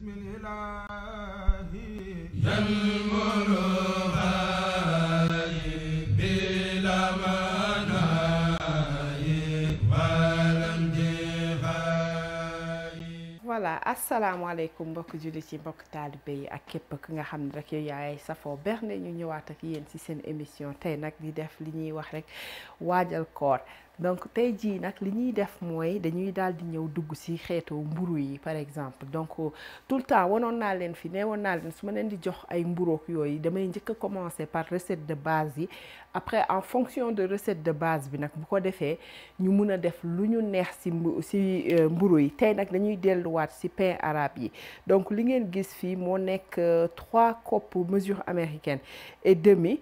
بسم الإله ينمر هاي بلا مناي ولم جهاي voilà asalaamaaleykum mbokk jullit yi mbokk taalibe yi ak képp ki nga xam ne rek yow yaay safoo berne ñu ñëwaat ak yéen ci seen émission tey nag di def li ñuy wax rek waajal koor donc tey jii nag li ñuy def mooy dañuy daal di ñëw dugg ci xeetu mburu yi par exemple donc tout le temps wanoon naa leen fi nee woon naa leen su ma leen di jox ay mburook yooyu damay njëkk a commencer par recette de base yi après en fonction de recette de base bi nag bu ko defee ñu mun a def lu ñu neex ci mbu ci mburu yi tey nag dañuy delluwaat ci pain arabe yi donc li ngeen gis fii moo nekk trois coppes mesure américaine et demi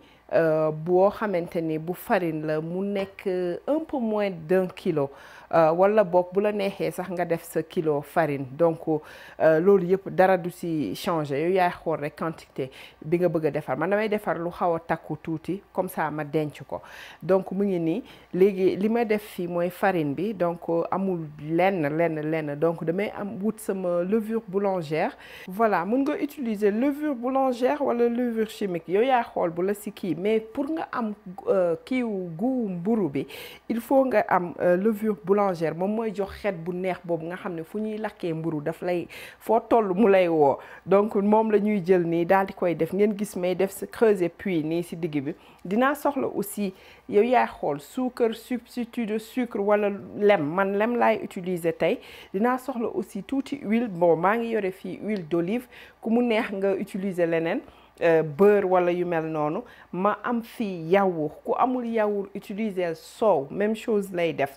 boo xamante ni bu farine la mu nekk un peu moins d'un kilo wala boog bu la neexee sax nga def sa kilo farine donc loolu yëpp dara du ci changer yow yaay xool rek quantité bi nga bëgg a defar man damay defar lu xaw a takku tuuti comme ça ma denc ko donc mu ngi nii léegi li ma def fii mooy farine bi donc amul lenn lenn lenn donc damay am wut sama levure boulangère voilà mun nga utiliser levure boulangère wala levure chimique yow yaay xool bu la ci kii mais pour nga am kiiw gu mburu bi il faut nga am levure boulangère moom mooy jox xet bu neex boobu nga xam ne fu ñuy lakkee mburu daf lay foo toll mu lay woo donc moom la ñuy jël nii daal di koy def ngeen gis may def sa creuser puis nii ci digg bi dinaa soxla aussi yow yaay xool suukar substitut de sucre wala lem man lem laay utiliser tey dinaa soxla aussi tuuti huile bon maa ngi yore fii huile d'olive ku mu neex nga utiliser leneen beurre wala yu mel noonu ma am fii yaourt ku amul yaourt utiliser soow même chose lay def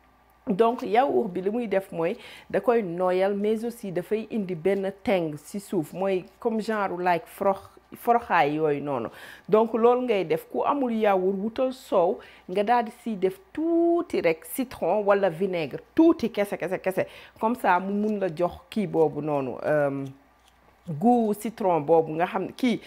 donc yaourt bi li muy def mooy da koy nooyal mais aussi dafay indi benn teng ci suuf mooy comme genre like forox foroxaay yooyu noonu donc loolu ngay def ku amul yaourt wutal soow nga daal di siy def tuuti rek citron wala vinaigre tuuti kese kese kese comme ça mu mun la jox kii boobu noonu goût citron boobu nga xam ne kii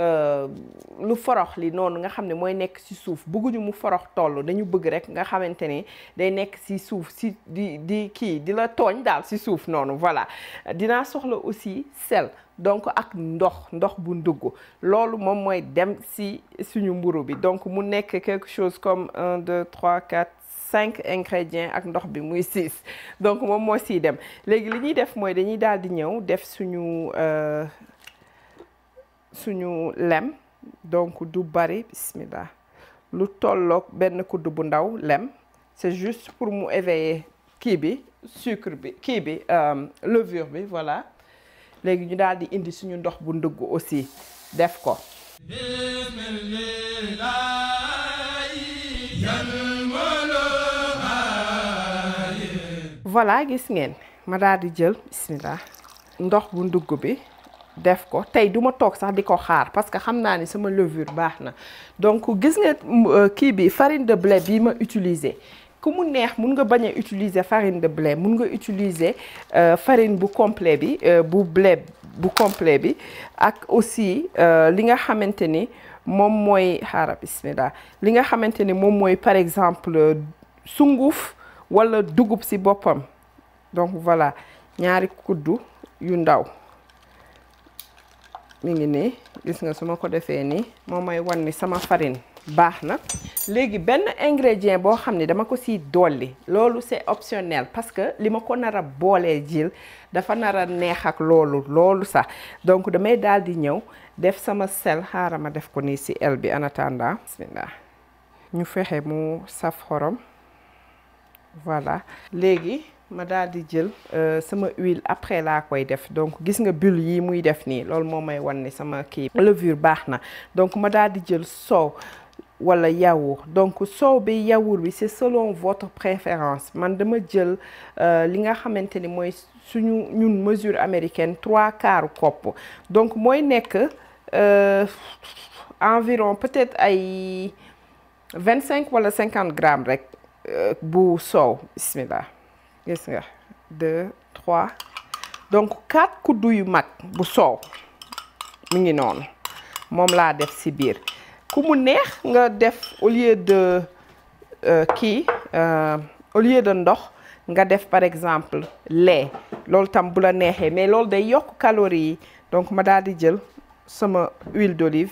lu forox li noonu nga xam ne mooy nekk ci suuf bëgguñu mu forox toll dañu bëgg rek nga xamante ni day nekk ci suuf ci di di kii di la tooñ daal ci suuf noonu voilà dinaa soxla aussi sel donc ak ndox ndox bu ndugg loolu moom mooy dem ci suñu mburu bi donc mu nekk quelque chose comme un deux trois quatre cinq ingrédients ak ndox bi muy six donc moom moo siy dem léegi li ñuy def mooy dañuy daal di ñëw def suñu suñu lem donc du bari bismillah lu tolloog benn kudd bu ndaw lem c'est juste pour mu éveiller kii bi sucre bi kii bi levure bi voilà léegi ñu daal di indi suñu ndox bu ndugg aussi def ko بسم الإله ينمر هاي voilà gis ngeen ma daal di jël bismillah ndox bu ndugg bi def ko tey duma toog sax di ko xaar parce que xam naa ni sama levure baax na donc gis nga kii bi farine de blé bi ma utiliser ku mu neex mun nga bañ a utiliser farine de blé mun nga utiliser farine bu complet bi bu blé bu complet bi ak aussi li nga xamante ni moom mooy xaaral bismillah li nga xamante ni moom mooy par exemple sunguf wala dugub ci boppam donc voilà ñaari kuddu yu ndaw mi ngi nii gis nga su ma ko defee nii moom may wan ni sama farine baax na léegi benn ingrédient boo xam ne dama ko siy dolli loolu c'est optionnel parce que li ma ko nar a boolee jil dafa nar a neex ak loolu loolu sax donc damay daal di ñëw def sama sel xaaral ma def ko nii ci el bi en attendant bismillah ñu fexe mu saf xorom voilà léegi ma daal di jël sama huile après laa koy def donc gis nga bulle yi muy def nii loolu moo may wan ni sama kii levure baax na donc ma daal di jël soow wala yaourt donc soow bi yaourt bi c'est selon votre préférence man dama jël li nga xamante ni mooy suñu ñun mesure américaine trois quarts kopp donc mooy nekk environ peut-être ay vingt cinq wala cinquante grammes rek bu soow bismillah gis nga deux trois donc quatre kuddu yu mag bu soow mi ngi noonu moom laa def ci biir ku mu neex nga def au lieu de kii au lieu de ndox nga def par exemple lait loolu tam bu la neexee mais loolu day yokk calories yi donc ma daal di jël sama huile d'olive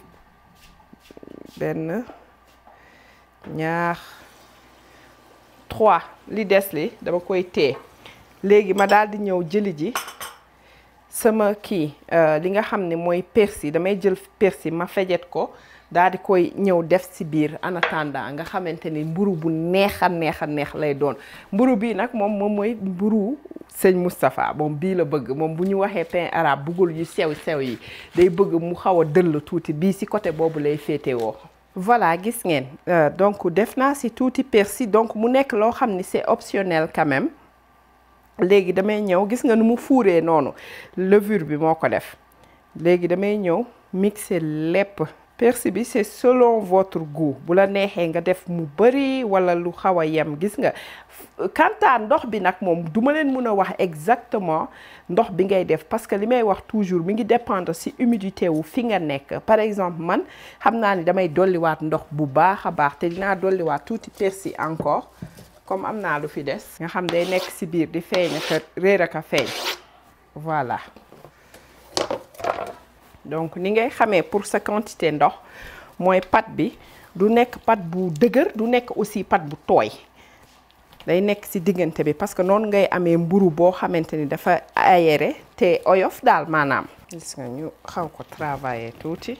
benn ñaar trois li des li dama koy tee léegi ma daal di ñëw jëli ji sama kii li nga xam ne mooy persil damay jël persil ma fejet ko daal di koy ñëw def ci biir en attendant nga xamante ni mburu bu neex a neex a neex lay doon mburu bii nag moom moom mooy mburu sëñ Moustapha moom bii la bëgg moom bu ñu waxee pain arabe bëggul yu sew sew yi day bëgg mu xaw a dëll tuuti bii ci côté boobu lay féetewoo voilà gis ngeen donc def naa ci tuuti persil donc mu nekk loo xam ni c'est optionnel quand même léegi damay ñëw gis nga nu mu fuuree noonu levure bi moo ko def léegi damay ñëw mixer lépp persil bi c'est selon votre goût bu la neexee nga def mu bari walla lu xaw a yem gis nga kantaa ndox bi nag moom duma leen mën a wax exactement ndox bi ngay def parce que li may wax toujours mi ngi dépendre ci humidité wu fi nga nekk par exemple man xam naa ni damay dolliwaat ndox bu baax a baax te dinaa dolliwaat tuuti persil encore comme am naa lu fi des nga xam day nekk ci biir di feeñ ak réer ak a feeñ voilà donc ni ngay xamee pour sa quantité ndox mooy pat bi du nekk pat bu dëgër du nekk aussi pat bu tooy day nekk ci diggante bi parce que noonu ngay amee mburu boo xamante ni dafa aéré te oyof daal maanaam gis nga ñu xaw ko travailler tuuti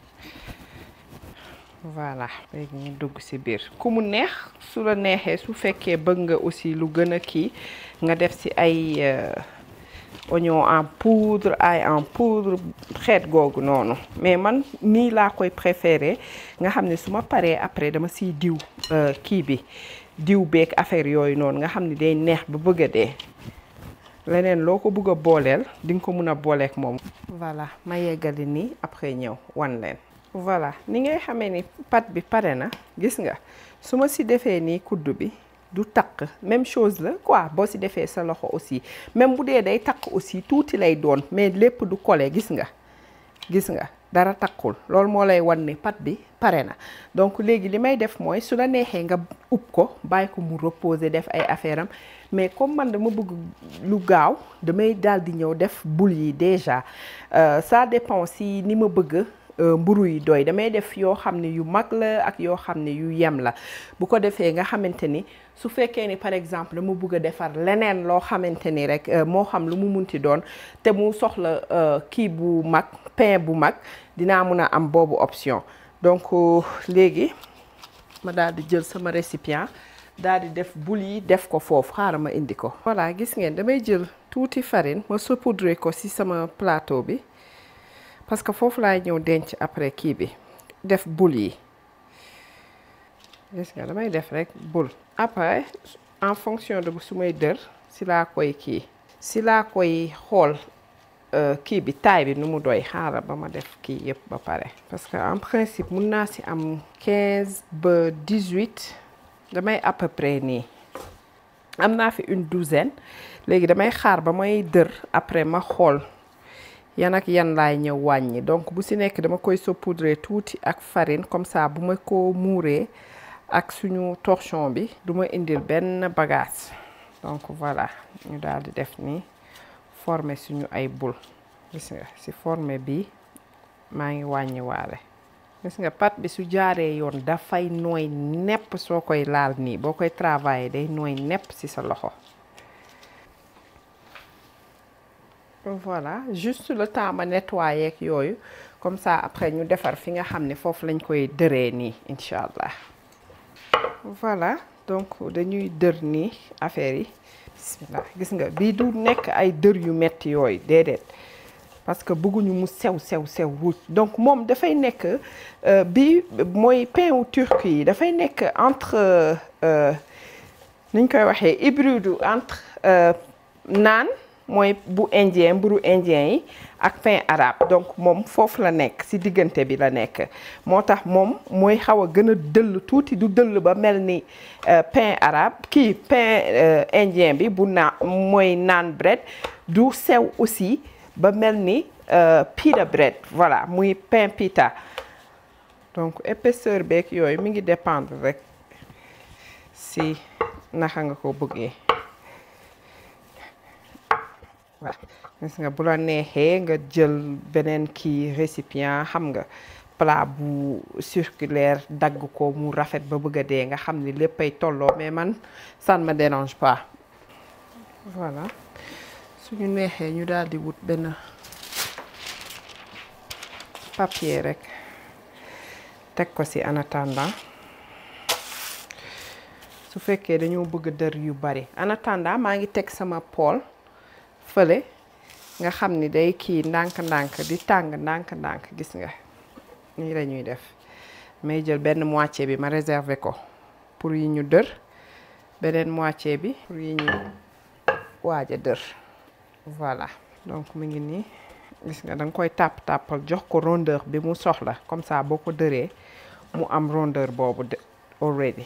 voilà léegi ñu dugg ci biir ku mu neex su la neexee su fekkee bëgg nga aussi lu gën a kii nga def ci ay oignon en poudre ail en poudre xeet googu noonu mais man nii laa koy préféré nga xam ne su ma paree après dama siy diw kii bi diw beeg affaire yooyu noonu nga xam ne day neex ba bëgg a dee leneen loo ko bëgg a booleel di nga ko mun a booleek moom voilà ma yeggali nii après ñëw wan leen voilà ni ngay xamee ni pat bi pare na gis nga su ma si defee nii kuddu bi du takk même chose la quoi boo si defee sa loxo aussi même bu dee day takk aussi tuuti lay doon mais lépp du kole gis nga gis nga dara takkul loolu moo lay wan ni pat bi pare na donc léegi li may def mooy su la neexee nga ub ko bàyyi ko mu reposer def ay affaire am mais comme man dama bëgg lu gaaw damay daal di ñëw def boule yi déjà ça dépend si ni ma bëgg mburu yi doy damay def yoo xam ne yu mag la ak yoo xam ne yu yem la bu ko defee nga xamante ni su fekkee ni par exemple dama bëgg a defar leneen loo xamante ni rek moo xam lu mu munti doon te mu soxla kii bu mag pain bu mag dinaa mun a am boobu option donc léegi ma daal di jël sama récipient daal di def boule yi def ko foofu xaaral ma indi ko. voilà gis ngeen damay jël tuuti farine ma saupoudrer ko ci sama plateau bi. parce que foofu laay ñëw denc après kii bi def boule yi gis nga damay def rek boule après en fonction de su may dër si laa koy kii si laa koy xool kii bi taille bi nu mu doy xaaral ba ma def kii yëpp ba pare parce que en principe mun naa si am quinze ba dix-huit damay à peu près nii am naa fi une douzaine léegi damay xaar ba may dër après ma xool yan ak yan laay ñëw wàññi donc bu si nekk dama koy saupoudrer tuuti ak farine comme ça bu ma ko muuree ak suñu torchon bi du ma indil benn bagage donc voilà ñu daal di def nii former suñu ay boule gis nga si former bi maa ngi wàññi waale gis nga pat bi su jaaree yoon dafay nooy nepp soo koy laal nii boo koy travailler day nooy nepp si sa loxo voilà juste le temps ma nettoyer ak yooyu comme ça après ñu defar fi nga xam ne foofu lañ koy dëree nii incha allah voilà donc dañuy dër nii affaire yi bismillah gis nga bii du nekk ay dër yu metti yooyu déedéet parce que bëgguñu mu sew sew sew ruuj donc moom dafay nekk bi mooy pain wu turc yi dafay nekk entre niñ koy waxee hybride entre naan mooy bu indien mburu indien yi ak pain arabe donc moom foofu la nekk ci diggante bi la nekk moo tax moom mooy xaw a gën a dëll tuuti du dëll ba mel ni pain arabe kii pain indien bi bu naa mooy naan bread du sew aussi ba mel ni pita bread voilà muy pain pita donc épaisseur beeg yooyu mi ngi dépendre rek ci naka nga ko bëggee waaw gis nga bu la neexee nga jël beneen kii récipient xam nga plat bu circulaire dagg ko mu rafet ba bëgg a dee nga xam ni léppay tolloo mais man ça ne me dérange pas voilà suñu neexee ñu daal di wut benn papier rek teg ko ci en attendant su fekkee dañoo bëgg dër yu bari en attendant maa ngi teg sama poêle fële nga xam ni day kii ndànk-ndànk di tàng ndànk-ndànk gis nga nii la ñuy def may jël benn moitié bi ma réserver ko pour yi ñu dër beneen moitié bi pour yi ñu waaj a dër voilà donc mu ngi nii gis nga da nga koy tàpp tàppal jox ko rondeur bi mu soxla comme ça boo ko dëree mu am rondeur boobu de already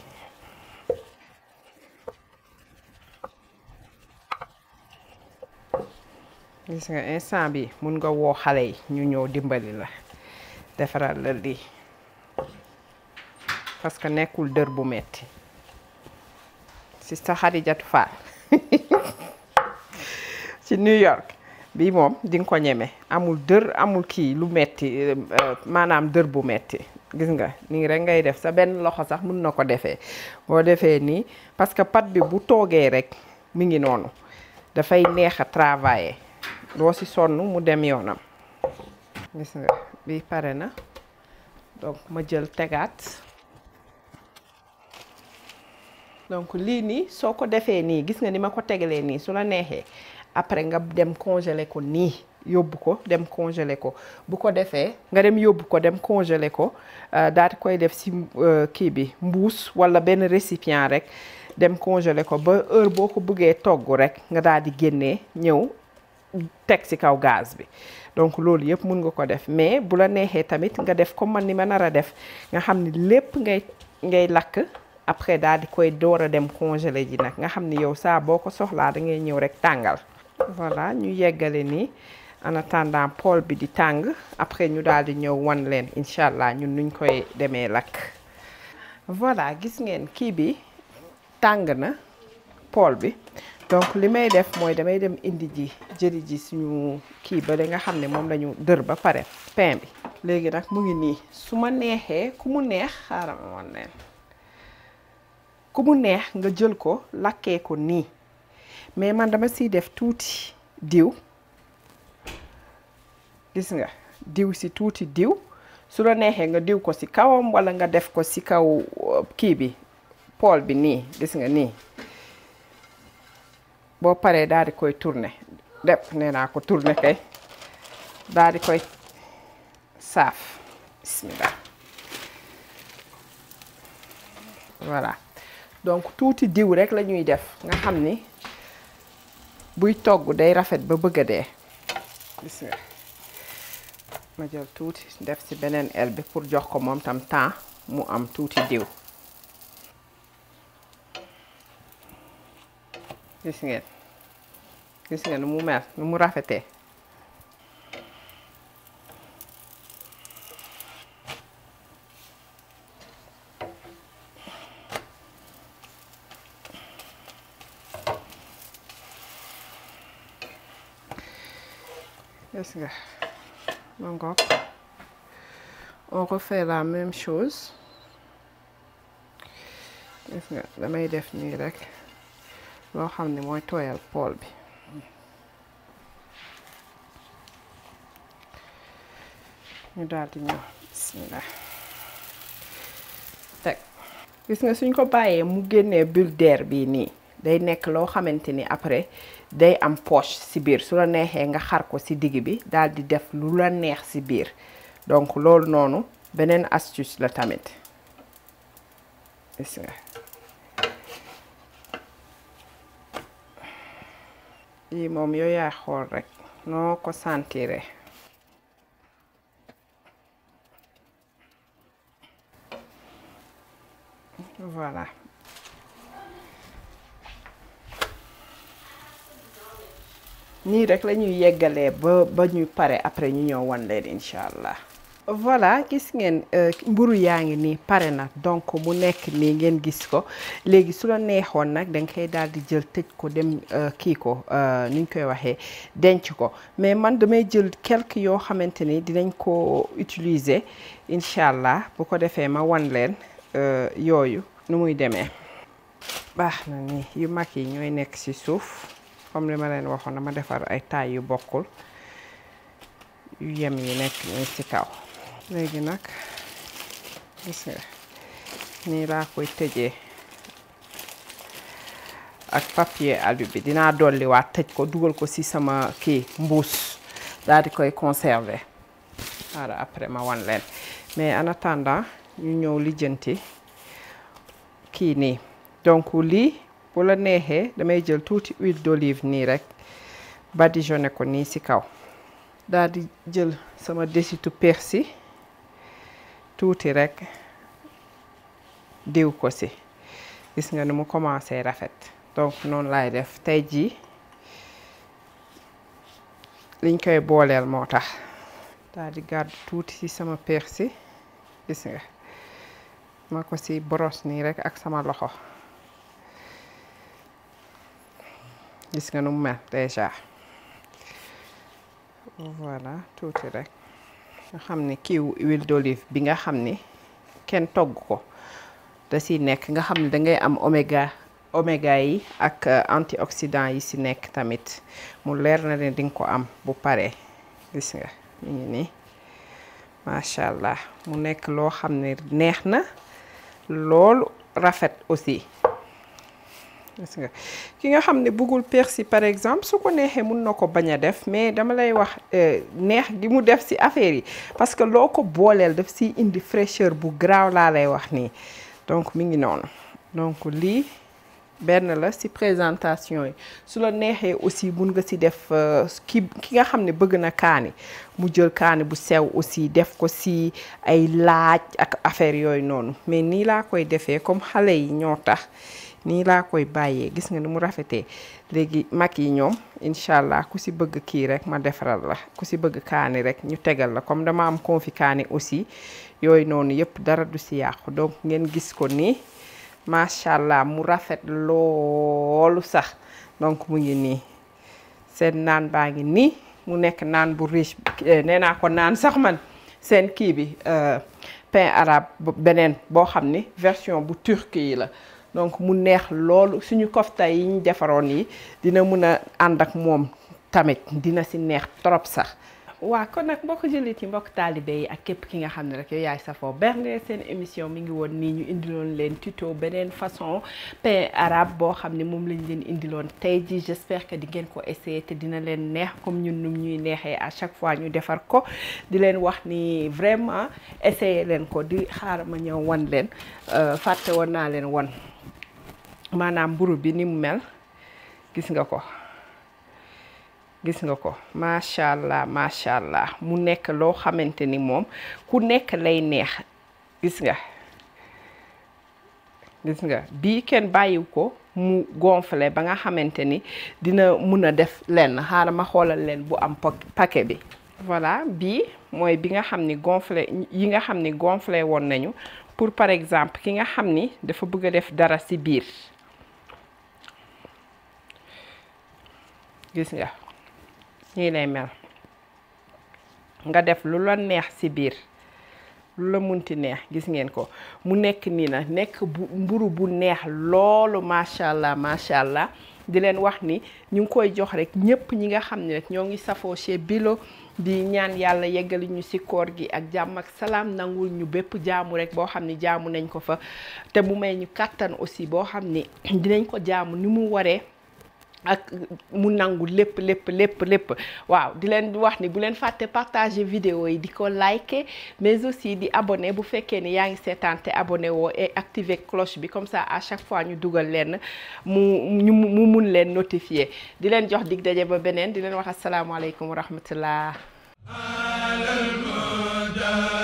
gis nga instant bi mun nga woo xale yi ñu ñëw dimbali la defaral la lii parce que nekkul dër bu metti si sa Xadijatu Faal ci New York bii moom di nga ko ñeme amul dër amul kii lu metti maanaam dër bu metti gis nga nii rek ngay def sa benn loxo sax mun na ko defee boo defee nii parce que pat bi bu toogee rek mi ngi noonu dafay neex a travailler doo si sonn mu dem yoonam gis nga bi pare na donc ma jël tegaat donc lii nii soo ko defee nii gis nga ni ma ko tegalee nii su la neexee après nga dem congeler ko nii yóbbu ko dem congeler ko bu ko defee nga dem yóbbu ko dem congeler ko daal di koy def si kii bi mbuus walla benn récipient rek dem congeler ko ba heure boo ko bëggee togg rek nga daal di génnee ñëw teg ci kaw gaz bi donc loolu yëpp mun nga ko def mais bu la neexee tamit nga def comme man ni ma nar a def nga xam ni lépp ngay ngay lakk après daal di koy door a dem congeler ji nag nga xam ni yow saa boo ko soxlaa da ngay ñëw rek tàngal voilà ñu yeggale nii en attendant poêle bi di tàng après ñu daal di ñëw wan leen incha allah ñun nuñ koy demee lakk voilà gis ngeen kii bi tàng na poêle bi donc li may def mooy damay dem indi ji jëli ji suñu kii ba nga xam ne moom lañu dër ba pare pain bi léegi nag mu ngi nii su ma neexee ku mu neex xaaral ma wan leen ku mu neex nga jël ko lakkee ko nii mais man dama siy def tuuti diw gis nga diw si tuuti diw su la neexee nga diw ko si kawam walla nga def ko si kaw kii bi poêle bi nii gis nga nii boo paree daal di koy tourner dep nee naa ko tourner kay daal di koy saaf bismillah voilà donc tuuti diw rek la ñuy def nga xam ni buy togg day rafet ba bëgg a dee gis nga ma jël tuuti def ci beneen el bi pour jox ko moom tam temps mu am tuuti diw gis ngeen gis ngeen nu mu mel nu mu rafetee gis nga ma ngoog on refait la même chose gis nga damay def nii rek loo xam ne mooy tooyal pool bi ñu daal di ñëw bismillah teg gis nga suñ ko bàyyee mu génnee bulle d'air bii nii day nekk loo xamante ni après day am poche ci biir su la neexee nga xar ko ci digg bi daal di def lu la neex ci biir donc loolu noonu beneen astuce la tamit gis nga lii moom yow yaay xool rek noo ko sentire voilà nii rek la ñuy yeggalee ba ba ñuy pare après ñu ñëw wan leen incha allah voilà gis ngeen mburu yaa ngi nii pare na donc mu nekk nii ngeen gis ko léegi su la neexoon nag da nga koy daal di jël tëj ko dem kii ko ni ñu koy waxee denc ko mais man damay jël quelques yoo xamante ni dinañ ko utiliser incha allah bu ko defee ma wan leen yooyu nu muy demee baax na ni yu mag yi ñooy nekk ci suuf comme li ma leen waxoon dama defar ay taay yu bokkul yu yem yi nekk nii ci kaw léegi nag gis nga nii laa koy tëjee ak papier alu bi dinaa dolliwaat tëj ko dugal ko ci sama kii mbuus daal di koy conserver voilà après ma wan leen mais en attendant ñu ñëw lijjanti kii nii donc lii bu la neexee damay jël tuuti huile d'olive nii rek badigeonné ko nii ci kaw daal di jël sama desitu persil tuuti rek diw ko ci gis nga ni mu commencé rafet donc noonu laay def tey jii liñ koy booleel moo tax daal di gàddu tuuti ci sama persil gis nga ma ko ci brosse nii rek ak sama loxo gis nga nu mu mel déjà voilà tuuti rek nga xam ni kiiw huile d'olive bi nga xam ni kenn togg ko da si nekk nga xam ne da ngay am oméga oméga yi ak antioxydant yi si nekk tamit mu leer na ne di nga ko am bu paree gis nga mu ngi nii macha allah mu nekk loo xam ne neex na loolu rafet aussi gis nga ki nga xam ne bëggul persil par exemple su ko neexee mun na ko bañ a def mais dama lay wax neex gi mu def ci affaire yi parce que loo ko booleel daf ciy indi fraîcheur bu graaw laa lay wax nii donc mi ngi noonu donc lii benn la ci présentation yi su la neexee aussi mun nga ci def ki ki nga xam ne bëgg na kaani mu jël kaani bu sew aussi def ko ci ay laaj ak affaire yooyu noonu mais nii laa koy defee comme xale yi ñoo tax nii laa koy bàyyee gis nga ni mu rafetee léegi mag yi ñoom incha allah ku ci bëgg kii rek ma defaral la ku ci bëgg kaani rek ñu tegal la comme dama am confi kaani aussi yooyu noonu yëpp dara du ci yàqu donc ngeen gis ko nii macha allah mu rafet loolu sax donc mu ngi nii seen naan baa ngi nii mu nekk naan bu riche nee naa ko naan sax man seen kii bi pain arabe beneen boo xam ni version bu turc yi la donc mu neex loolu suñu kofta yi ñu defaroon yi dina mun a ànd ak moom tamit dina ci neex trop sax waa kon nag mbokk jullit yi mbokk taalibe yi ak képp ki nga xam ne rek yow yaay safoo bernde seen émission mi ngi woon nii ñu indiloon leen tuto beneen façon pain arabe boo xam ne moom lañ leen indiloon tey ji j'espère que di ngeen ko essayer te dina leen neex comme ñun num ñuy neexee à chaque fois ñu defar ko di leen wax ni vraiment essayer leen ko di xaaral ma ñëw wan leen fàtte woon naa leen wan maanaam mburu bi ni mu mel gis nga ko gis nga ko macha allah macha allah mu nekk loo xamante ni moom ku nekk lay neex gis nga gis nga bii kenn bàyyiw ko mu gonflé ba nga xamante ni dina mun a def lenn xaaral ma xoolal leen bu am paquet bi voilà bii mooy bi nga xam ni gonflé yi nga xam ni gonflé woon nañu pour par exemple ki nga xam ni dafa bëgg a def dara ci biir gis nga nii lay mel nga def lu la neex ci biir lu la munti neex gis ngeen ko mu nekk nii na nekk bu mburu bu neex loolu macha allah macha allah di leen wax ni ñu ngi koy jox rek ñëpp ñi nga xam ne rek ñoo ngi safoo chez Bilo di ñaan yàlla yeggali ñu ci koor gi ak jàmm ak salaam nangul ñu bépp jaamu rek boo xam ni jaamu nañ ko fa te mu may ñu kàttan aussi boo xam ni dinañ ko jaamu ni mu waree ak mu nangu lépp lépp lépp lépp waaw di leen wax ni bu leen fàtte partager vidéo yi di ko liker mais aussi di abonné bu fekkee ni yaa ngi seetaan te abonné woo et activer cloche bi comme ça à chaque fois ñu dugal leen mu ñu mu mun leen notifier di leen jox dig daje ba beneen di leen wax asalaamaaleykum wa rahmatullah